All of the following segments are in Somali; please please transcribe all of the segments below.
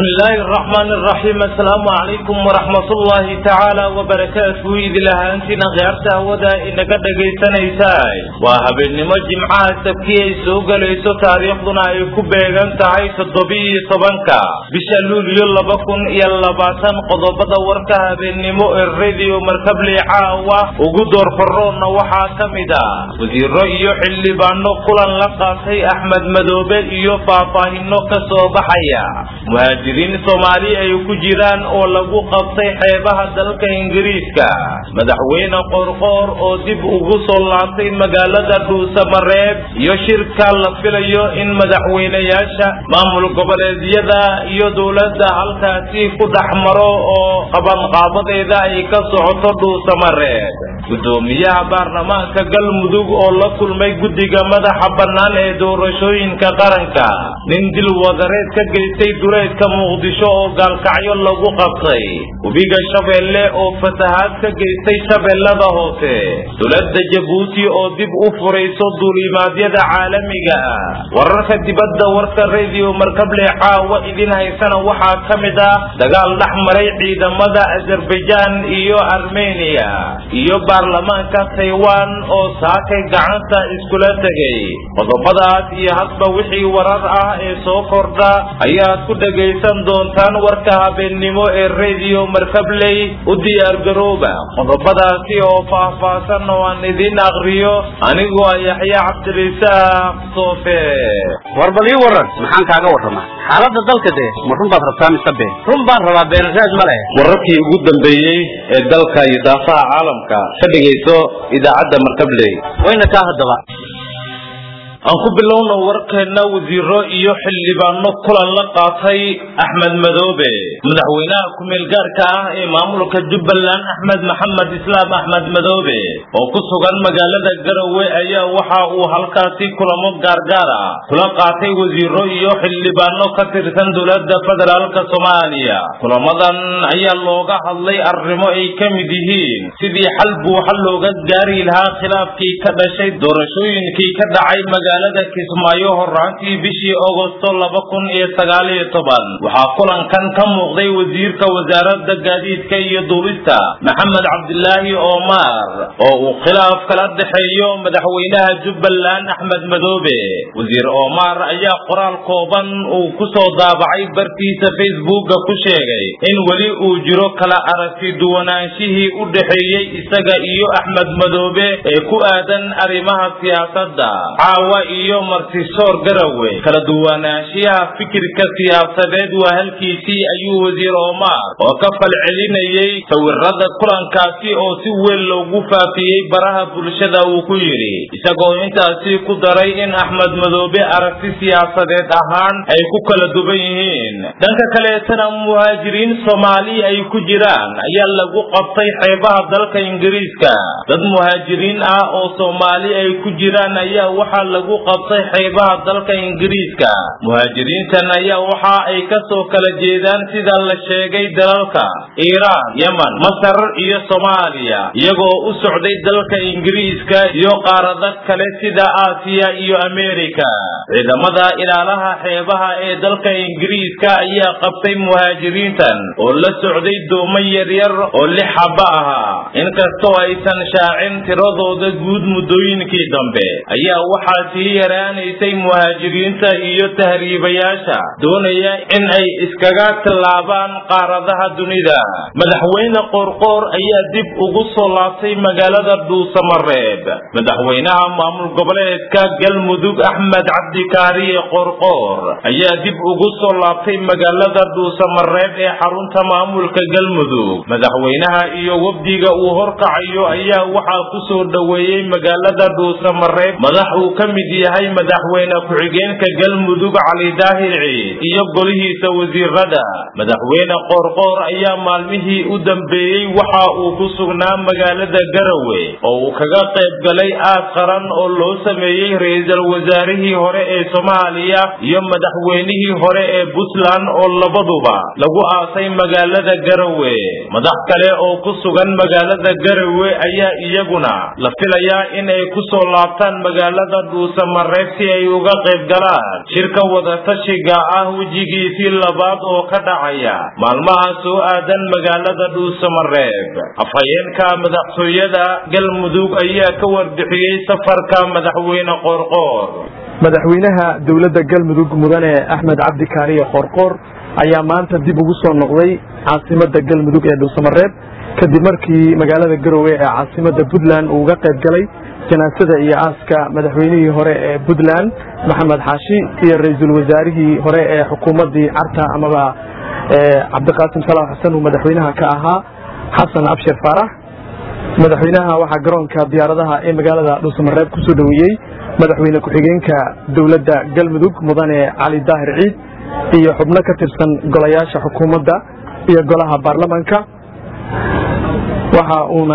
بسم الله الرحمن الرحيم السلام عليكم ورحمة الله تعالى وبركاته إذ لها أنتنا غيرتها ودا إنك دقيتنا إساي وهبين نمو جمعة سبكي سوق ليسو تاريخ دنا يكبه أنت عاي تضبي صبنكا بشلول يلا بكون يلا باسان قضبضا وركا هبين نمو الراديو مركب لي عاوة وقدر فرون وحا كمدا وزير رأيو حلي بانو قلن لقاسي أحمد مدوبة إيو فافاهنو كسو بحيا muhaajiriin soomaali ay ku jiraan oo lagu qabtay xeebaha dalka ingiriiska madaxweyne qorqoor oo dib ugu soo laabtay magaalada dhuusamareeb iyo shirka la filayo in madaxweyneyaasha maamul goboleedyada iyo dowladda halkaasi ku dhex maro oo qabanqaabadeeda ay ka socoto dhuusamareeb gudoomiyaha baarlamaanka galmudug oo la kulmay guddiga madaxa bannaan ee doorashooyinka qaranka nin dil wadareed ka geystay duleedka muqdisho oo gaalkacyo lagu qabtay webiga shabeelle oo fatahaad ka geystay shabeellada hoose dowladda jabuuti oo dib u furayso duulimaadyada caalamiga ah wararka dibadda warka rediyo markable caawa idin haysana waxaa ka mid ah dagaal dhex maray ciidamada azerbaijaan iyo armeniya iyo baarlamaanka taiwan oo saakay gacanta iskula tegay qodobadaas iyo hadba wixii warar ah ee soo kordha ayaad ku dhegaysan doontaan warka habeennimo ee rediyo markabley u diyaargarooba qodobadaasi oo faahfaahsan oo aan idin akriyo anigoo ah yaxya cabdirisaaq soofe warbal ii waran maxaan kaaga warramaa xaaladda dalka dee ma run baad rabtaa mise been run baan rabaa beenraad ma leh wararkii ugu dambeeyey ee dalka iyo daafaha caalamka ka dhegayso idaacadda markabley wayna kaa haddaba aan ku bilowna warkeenna wasiiro iyo xildhibaano kulan la qaatay axmed madoobe madaxweynaha ku-meel gaarka ah ee maamulka jubbaland axmed maxamed islaam axmed madoobe oo ku sugan magaalada garowe ayaa waxa uu halkaasi kulamo gaargaar ah kula qaatay wasiiro iyo xildhibaano ka tirsan dowladda federaalka soomaaliya kulamadan ayaa looga hadlay arrimo ay ka mid yihiin sidii xal buuxa looga gaari lahaa khilaafkii ka dhashay doorashooyinkii ka dhacay magaalada kismaayo horaantii bishii agosto laba kun iyo sagaal iyo toban waxaa kulankan ka muuqday wasiirka wasaaradda gaadiidka iyo duulista maxamed cabdilaahi omar oo uu khilaaf kala dhexeeyo madaxweynaha jubbaland axmed madoobe wasiir omar ayaa qoraal kooban uu ku soo daabacay bartiisa facebooka ku sheegay in weli uu jiro kala aragti duwanaanshihii u dhexeeyey isaga iyo axmed madoobe ee ku aadan arrimaha siyaasadda caawa iyo martisoor garawe kala duwanaanshiyaha fikirka siyaasadeed waa halkiisii ayuu wasiir omar oo ka falcelinayey sawirada kulankaasi oo si weyn loogu faafiyey baraha bulshada uu ku yidhi isagoo intaasi ku daray in axmed madoobe aragti siyaasadeed ahaan ay ku kala duwan yihiin dhanka kaleetana muhaajiriin soomaali ay ku jiraan ayaa lagu qabtay xeebaha dalka ingiriiska dad muhaajiriin ah oo soomaali ay ku jiraan ayaa waxaa lagu qabtay xeebaha dalka ingiriiska muhaajiriintan ayaa waxa ay ka soo kala jeedaan sida la sheegay dalalka iiraan yeman masar iyo soomaaliya iyagoo u socday dalka ingiriiska iyo qaarado kale sida aasiya iyo ameerika ciidamada ilaalaha xeebaha ee dalka ingiriiska ayaa qabtay muhaajiriintan oo la socday doomo yaryar oo lix xaba ahaa inkastoo aysan shaacin tiradooda guud muddooyinkii dambe ayaa waxaa sii yaraanaysay muhaajiriinta iyo tahriibayaasha doonaya in ay iskaga tallaabaan qaaradaha dunida madaxweyne qoorqoor ayaa dib ugu soo laabtay magaalada dhuusamareeb madaxweynaha maamul goboleedka galmudug axmed cabdikaariye qoorqoor ayaa dib ugu soo laabtay magaalada dhuusamareeb ee xarunta maamulka galmudug madaxweynaha iyo wafdiga uu horkacayo ayaa waxaa ku soo dhoweeyey magaalada dhuusamareeb madax uu ka mid yahay madaxweyne ku-xigeenka galmudug cali daahir ciid iyo golihiisa wasiirada madaxweyne qoorqoor ayaa maalmihii u dambeeyey waxa uu ku sugnaa magaalada garawe oo uu kaga qayb galay aas qaran oo loo sameeyey ra-iisul wasaarihii hore ee soomaaliya iyo madaxweynihii hore ee puntland oo labaduba lagu aasay magaalada garawe madax kale oo ku sugan magaalada garawe ayaa iyaguna la filayaa in ay ku soo laabtaan magaalada dhuus dhuusamareeb si ay uga qayb galaan shirka wadatashiga ah wejigiisii labaad oo ka dhacaya maalmaha soo aadan magaalada dhuusamareeb afhayeenka madaxtooyada galmudug ayaa ka warbixiyey safarka madaxweyne qoorqoor madaxweynaha dowladda galmudug mudane axmed cabdi kaariye qoorqoor ayaa maanta dib ugu soo noqday caasimada galmudug ee dhuusamareeb kadib markii magaalada garowe ee caasimada puntland uu uga qayb galay janaasada iyo aaska madaxweynihii hore ee puntland maxamed xaashi iyo ra-iisul wasaarihii hore ee xukuumaddii carta amaba cabdiqaasim salaam xasan uu madaxweynaha ka ahaa xasan abshir faarax madaxweynaha waxaa garoonka diyaaradaha ee magaalada dhuusamareeb kusoo dhoweeyey madaxweyne ku-xigeenka dowladda galmudug mudane cali daahir ciid iyo xubno ka tirsan golayaasha xukuumadda iyo golaha baarlamaanka waxa uuna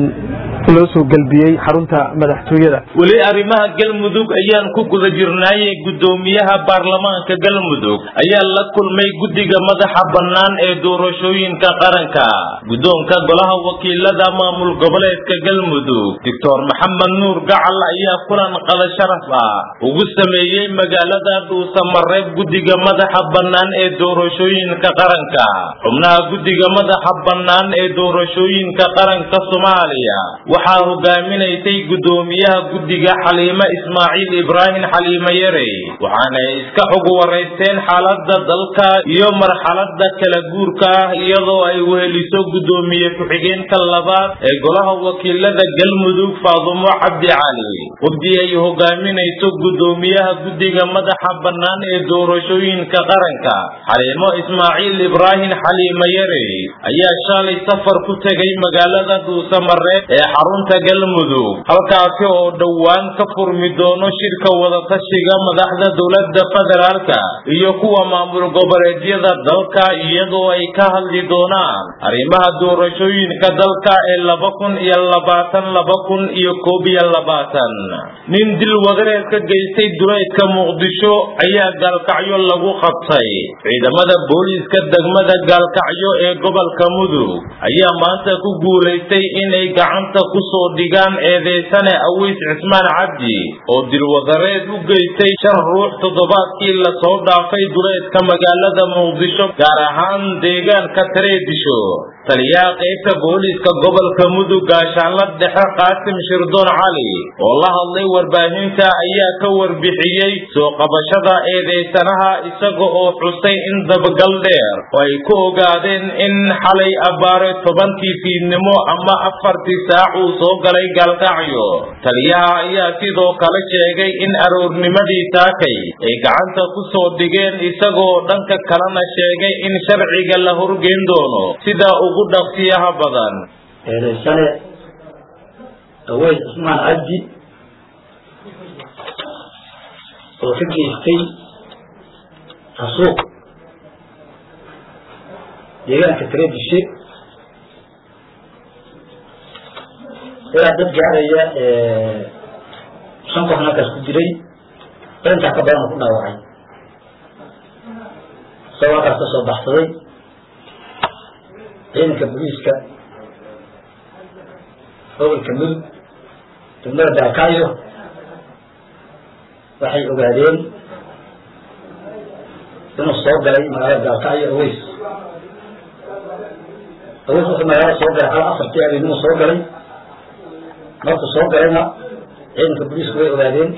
loo soo gelbiyey xarunta madaxtooyada weli arrimaha galmudug ayaan ku guda jirnaaye guddoomiyaha baarlamaanka galmudug ayaa la kulmay guddiga madaxa bannaan ee doorashooyinka qaranka guddoonka golaha wakiilada maamul goboleedka galmudug doctor maxamed nuur gacal ayaa kulan qada sharaf ah ugu sameeyey magaalada dhuusamareeb guddiga madaxa bannaan ee doorashooyinka qaranka xubnaha guddiga madaxa bannaan ee doorashooyinka qaranka soomaaliya waxaa hogaaminaysay guddoomiyaha guddiga xaliime ismaaciil ibraahim xaliime yare waxaanay iska xog waraysteen xaaladda dalka iyo marxaladda kala guurka ah iyadoo ay weheliso guddoomiye ku-xigeenka labaad ee golaha wakiilada galmudug faadumo cabdi cali wafdi ay hogaaminayso guddoomiyaha guddiga madaxa bannaan ee doorashooyinka qaranka xaliimo ismaaciil ibraahim xaliime yare ayaa shalay safar ku tegay magaalada dhuusamareeb ee xarunta galmudug halkaasi oo dhowaan ka furmi doono shirka wadatashiga madaxda dowladda federaalka iyo kuwa maamul goboleedyada dalka iyadoo ay ka hadli doonaan arrimaha doorashooyinka dalka ee laba kun iyo labaatan laba kun iyo koob iyo labaatan nin dil wadareed ka geystay duleedka muqdisho ayaa gaalkacyo lagu qabtay ciidamada booliiska degmada gaalkacyo ee gobolka mudug ayaa maanta ku guulaystay inay gacanta ku soo dhigaan eedeysane awiis cismaan cabdi oo dilwadareed u geystay shan ruux toddobaadkii lasoo dhaafay duleedka magaalada muqdisho gaar ahaan deegaanka tareedisho taliyaha qaybta booliiska gobolka mudug gaashaanla dhexe qaasim shirdoon cali oo la hadlay warbaahinta ayaa ka warbixiyey soo qabashada eedeysanaha isaga oo xusay in dabagal dheer oo ay ku ogaadeen in xalay abbaare tobankii fiidnimo ama afartii saac uu soo galay gaalkacyo taliyaha ayaa sidoo kale sheegay in aroornimadii taakay ay gacanta ku soo dhigeen isagoo dhanka kalena sheegay in sharciga la horgeyn doono sida ugu dhaqsiyaha badan eedaysane aweys cismaan cabdi oo ka geystay xasuuq deegaanka tareedishe ilaa dad gaaraya shan qofna halkaas ku diray intaa ka badan oo ku dhaawacay isagoo halkaas ka soo baxsaday ciidanka booliiska gobolka mudug degmada daakaayo waxay ogaadeen inuu soo galay magaalada daakaayo aweys aweys wuxuu magaalada soo galay hal afartii habeenimuu soo galay markuu soo galayna ciidanka booliisku way ogaadeen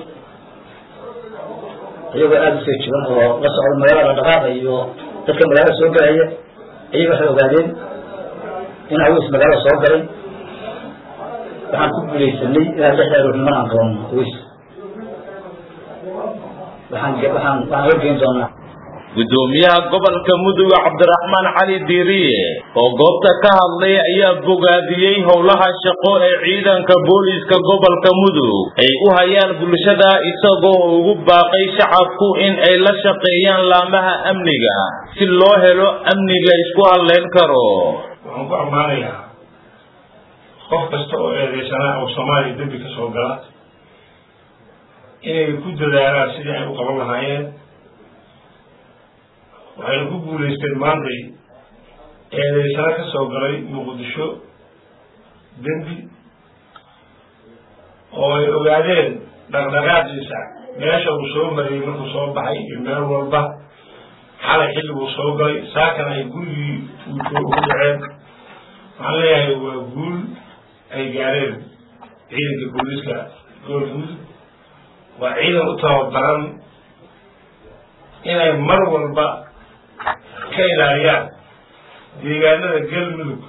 iyagoo aada u feejigan oo la socda magaalada dhaqaaqa iyo dadka magaalada soo galaya ayaga waxay ogaadeen in aweys magaalada soo galay waxaan ku guulaysanay inaan lixda aroorniman aan qabanno aweys waxaan waxaan waxaan horgeyn doonaa guddoomiyaha gobolka mudug cabdiraxmaan cali diiriye oo goobta ka hadlay ayaa bogaadiyey howlaha shaqo ee ciidanka booliiska gobolka mudug ay u hayaan bulshada isagoo ugu baaqay shacabku in ay la shaqeeyaan laamaha amniga si loo helo amni la isku hadlayn karo waxaan ku ammaanayaa qof kasta oo eedeysanaa oo soomaaliya dembi ka soo gala inay ku dadaalaan sidii ay u qaban lahaayeen waxayna ku guulaysteen maantay eedeysano ka soo galay muqdisho dembi oo ay ogaadeen dhaqdhaqaaqiisa meesha uu soo marayay markuu soo baxay iyo meel walba xalay xilliguu soo galay saakana ay gurigii ugu dhaceen waxaan leeyahay waa guul ay gaareen ciidanka booliiska gobolguud waa ciidan u tababaran inay mar walba ka ilaaliyaan deegaanada galmudug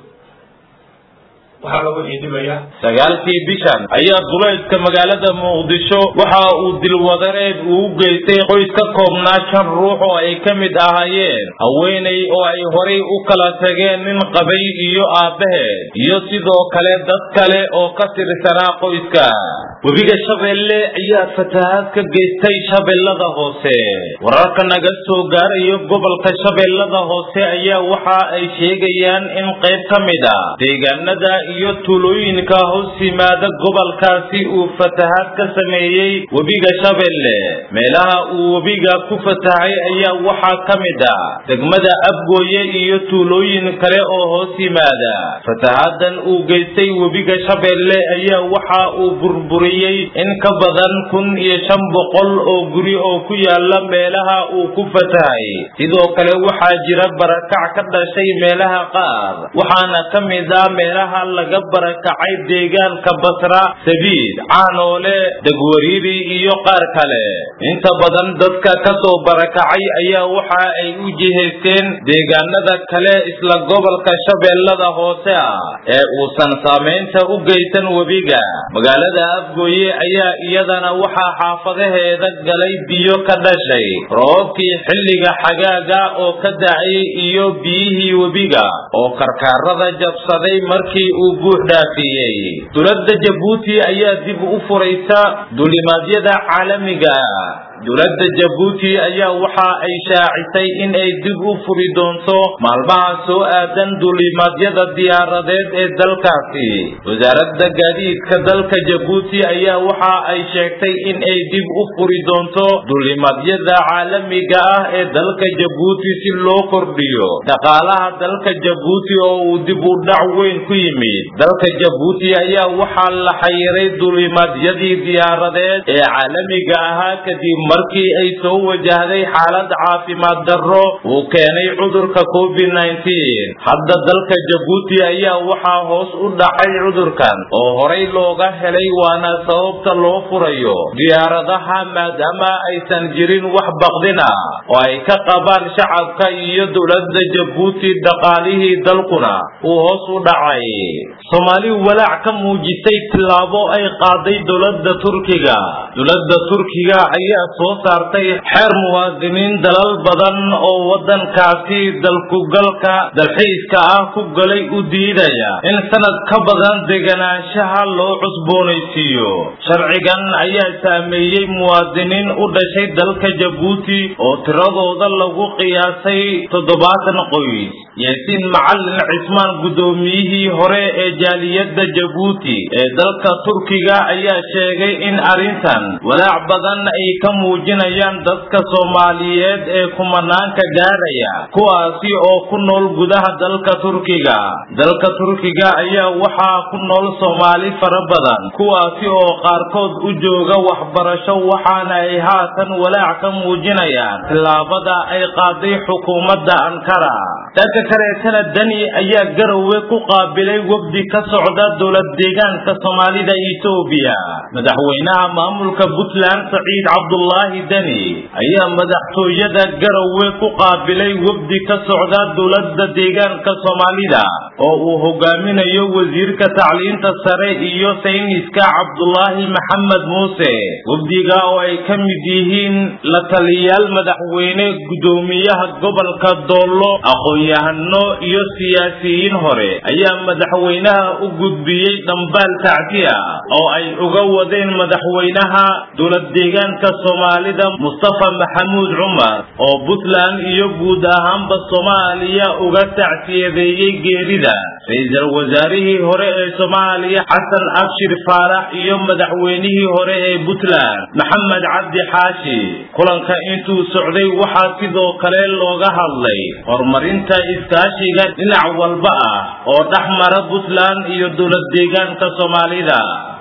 waxaa lagu ciidhibayaa sagaalkii bishan ayaa duleedka magaalada muqdisho waxa uu dilwadareed uu u geystay qoys ka koobnaa shan ruux oo ay ka mid ahaayeen haweenay oo ay horay u kala tageen nin qabay iyo aabbaheed iyo sidoo kale dad kale oo ka tirsanaa qoyska webiga shabeelle ayaa fatahaad ka geystay shabeellada hoose wararka naga soo gaarayo gobolka shabeellada hoose ayaa waxa ay sheegayaan in qayb ka mid a deegaanada iyo tuulooyinka hoos yimaada gobolkaasi uu fatahaad ka sameeyey webiga shabeelle meelaha uu webiga ku fatahay ayaa waxaa ka mid ah degmada abgooye iyo tuulooyin kale oo hoos yimaada fatahaadan uu geystay webiga shabeelle ayaa waxa uu burburiyey in ka badan kun iyo shan boqol oo guri oo ku yaala meelaha uu ku fatahay sidoo kale waxaa jira barakac ka dhashay meelaha qaar waxaana ka mid ah meelaha laga barakacay deegaanka basra sabiid caanoole degwariiri iyo qaar kale inta badan dadka ka soo barakacay ayaa waxa ay u jihaysteen deegaanada kale isla gobolka shabeellada hoose ah ee uusan saamaynta u geysan webiga magaalada afgooye ayaa iyadana waxaa xaafadaheeda galay biyo ka dhashay roobkii xilliga xagaaga oo ka dacay iyo biyihii webiga oo karkaarada jabsaday markii uu guux dhaafiyey dowladda jabuuti ayaa dib u furaysa dulimaadyada caalamiga dowladda jabuuti ayaa waxa ay shaacisay in ay dib u furi doonto maalmaha soo aadan dulimaadyada diyaaradeed ee dalkaasi wasaaradda gaadiidka dalka jabuuti ayaa waxa ay sheegtay in ay dib u furi doonto dulimaadyada caalamiga ah ee dalka jabuuti si loo kordhiyo dhaqaalaha dalka jabuuti oo uu dib u dhac weyn ku yimid dalka jabuuti ayaa waxaa la xayiray dulimaadyadii diyaaradeed ee caalamiga ahaa kadib markii ay soo wajahday xaalad caafimaad darro uu keenay cudurka covid nneteen hadda dalka jabuuti ayaa waxaa hoos u dhacay cudurkan oo horay looga helay waana sababta loo furayo diyaaradaha maadaama aysan jirin wax baqdin ah oo ay ka qabaan shacabka iyo dowladda jabuuti dhaqaalihii dalkuna uu hoos u dhacay soomaali walaac ka muujisay tillaabo ay qaaday dowladda turkiga dowladda turkiga ayaa soo saartay xeer muwaadiniin dalal badan oo waddankaasi dalkugalka dalxiiska ah ku galay u diidaya in sanad ka badan deganaanshaha loo cusboonaysiiyo sharcigan ayaa saameeyey muwaadiniin u dhashay dalka jabuuti oo tiradooda lagu qiyaasay toddobaatan qoys yaasiin macalin cismaan guddoomiyihii hore ee jaaliyadda jabuuti ee dalka turkiga ayaa sheegay in arrintan walaac badan ay ka muujinayaan dadka soomaaliyeed ee kumanaanka gaaraya kuwaasi oo ku nool gudaha dalka turkiga dalka turkiga ayaa waxaa ku nool soomaali fara badan kuwaasi oo qaarkood u jooga waxbarasho waxaana ay haatan walaac ka muujinayaan tillaabada ay qaaday xukuumadda ankara dhanka kaleetana dani ayaa garowe ku qaabilay wafdi ka socda dowlad deegaanka soomaalida etoobiya madaxweynaha maamulka puntland saciid cabdulaahi deni ayaa madaxtooyada garowe ku qaabilay wafdi ka socda dowladda deegaanka soomaalida oo uu hogaaminayo wasiirka tacliinta sare iyo sayniska cabdulaahi maxamed muuse wafdiga oo ay ka mid yihiin la taliyaal madaxweyne guddoomiyaha gobolka doollo aqoon-yahano iyo siyaasiyiin hore ayaa madaxweynaha u gudbiyey dhambaal tacsi ah oo ay uga wadeen madaxweynaha dowlad deegaanka soomaalida mustafa maxamuud cumar oo puntland iyo guud ahaanba soomaaliya uga tacsiyadeeyey geerida ra-iisul wasaarihii hore ee soomaaliya xasan abshir faarax iyo madaxweynihii hore ee puntland maxamed cabdi xaashi kulanka intuu socday waxaa sidoo kale looga hadlay horumarinta iskaashiga dhinac walba ah oo dhex mara puntland iyo dowlad deegaanka soomaalida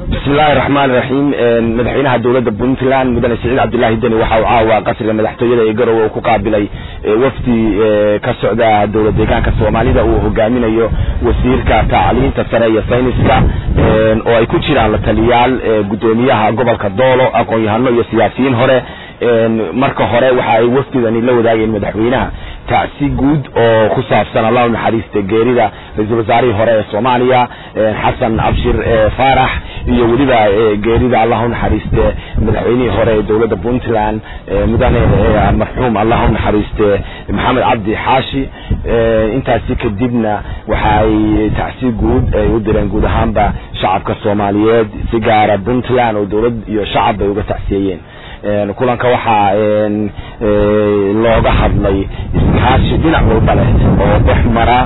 bismillahi raxmaan raxiim madaxweynaha dowladda puntland mudane siciid cabdillaahi deni waxa uu caawa qasriga madaxtooyada ee garowe uu ku qaabilay wafdi ka socda dowlad deegaanka soomaalida uu hogaaminayo wasiirka tacliinta sare iyo sayniska oo ay ku jiraan la taliyaal gudoomiyaha gobolka doolo aqoon-yahano iyo siyaasiyiin hore marka hore waxa ay wafdidani la wadaageen madaxweynaha tacsi guud oo ku saabsan allahu naxariista geerida ra-iisul wasaarihii hore ee soomaaliya xasan cabshir faarax iyo weliba geerida allahu naxariiste madaxweynihii hore ee dowladda puntland mudane marxuum allahu naxariiste maxamed cabdi xaashi intaasi kadibna waxa ay tacsi guud ay u direen guud ahaanba shacabka soomaaliyeed si gaara puntland oo dowlad iyo shacab bay uga tacsiyeeyeen kulanka waxaa looga hadlay iskaashi dhinac walba leh oo dhex mara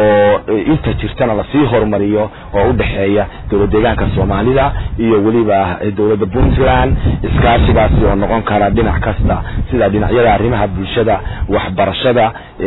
oo inta jirtana lasii horumariyo oo udhexeeya dowlad deegaanka soomaalida iyo weliba dowladda puntland iskaashigaasi oo noqon kara dhinac kasta sida dhinacyada arrimaha bulshada waxbarashada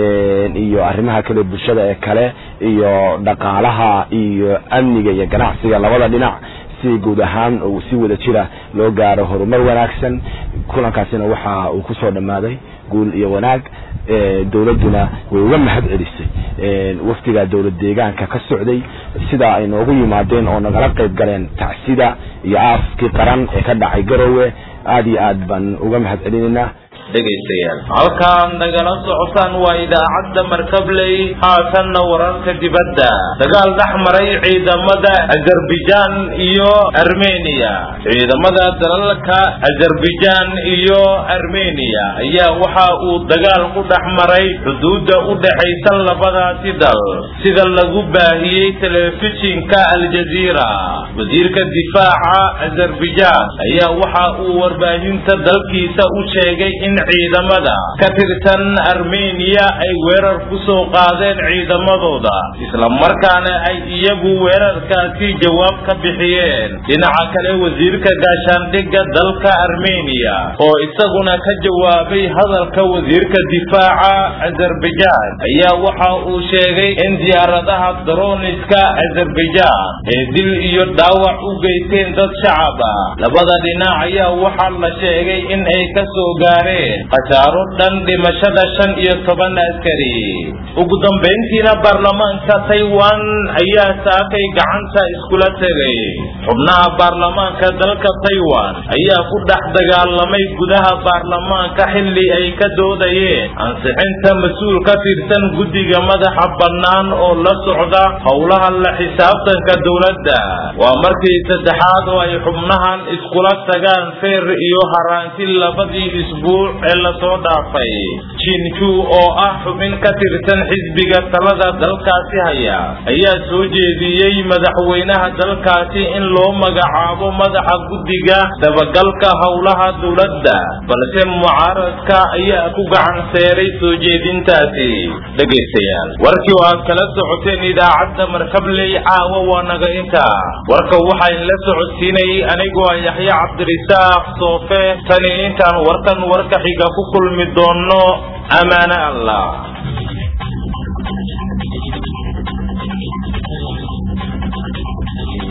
iyo arrimaha kale bulshada ee kale iyo dhaqaalaha iyo amniga iyo ganacsiga labada dhinac si guud ahaan si wada jira loo gaaro horumar wanaagsan kulankaasina waxa uu kusoo dhammaaday guul iyo wanaag dowladduna way uga mahad celisay wafdiga dowlad deegaanka ka socday sidaa ay noogu yimaadeen oo nagala qayb galeen tacsida iyo aaskii qaran ee ka dhacay garowe aada iyo aad baan uga mahad celinaynaa dhegaystayaal halkaad nagala socotaan waa idaacadda markabley haatanna wararka dibadda dagaal dhex maray ciidamada azerbaijan iyo armeniya ciidamada dalalka azerbaijan iyo armeniya ayaa waxa uu dagaal ku dhex maray xuduudda u dhexaysa labadaasi dal sida lagu baahiyey telefishinka aljaziira wasiirka difaaca azerbaijan ayaa waxa uu warbaahinta dalkiisa u sheegay in ciidamada ka tirsan armeniya ay weerar ku soo qaadeen ciidamadooda isla markaana ay iyagu weerarkaasi jawaab ka bixiyeen dhinaca kale wasiirka gaashaandhigga dalka armeniya oo isaguna ka jawaabay hadalka wasiirka difaaca azerbaijan ayaa waxa uu sheegay in diyaaradaha daroniska azerbaijan ee dil iyo dhaawac u geysteen dad shacab ah labada dhinac ayaa waxaa la sheegay in ay ka soo gaareen khasaaro dhan dhimashada shan iyo toban askari ugu dambayntiina baarlamaanka taiwan ayaa saakay gacanta iskula tegay xubnaha baarlamaanka dalka taiwan ayaa ku dhex dagaalamay gudaha baarlamaanka xilli ay ka doodayeen ansixinta mas-uul ka tirsan guddiga madaxa bannaan oo la socda howlaha la xisaabtanka dowladda waa markii saddexaad oo ay xubnahan iskula tagaan feer iyo haraanti labadii isbuuc ee lasoo dhaafay jinju oo ah xubin ka tirsan xisbiga talada dalkaasi haya ayaa soo jeediyey madaxweynaha dalkaasi in loo magacaabo madaxa guddiga dabagalka howlaha dowladda balse mucaaradka ayaa ku gacan seeray soo jeedintaasi dhegaystayaal warkii oo aad kala socoteen idaacadda markabley caawa waa naga intaa warka waxaa inla socodsiinayay anigoo ah yaxya cabdirisaaq soofe tani intaan warkan warka xiga ku kulmi doono amaane allah Thank you.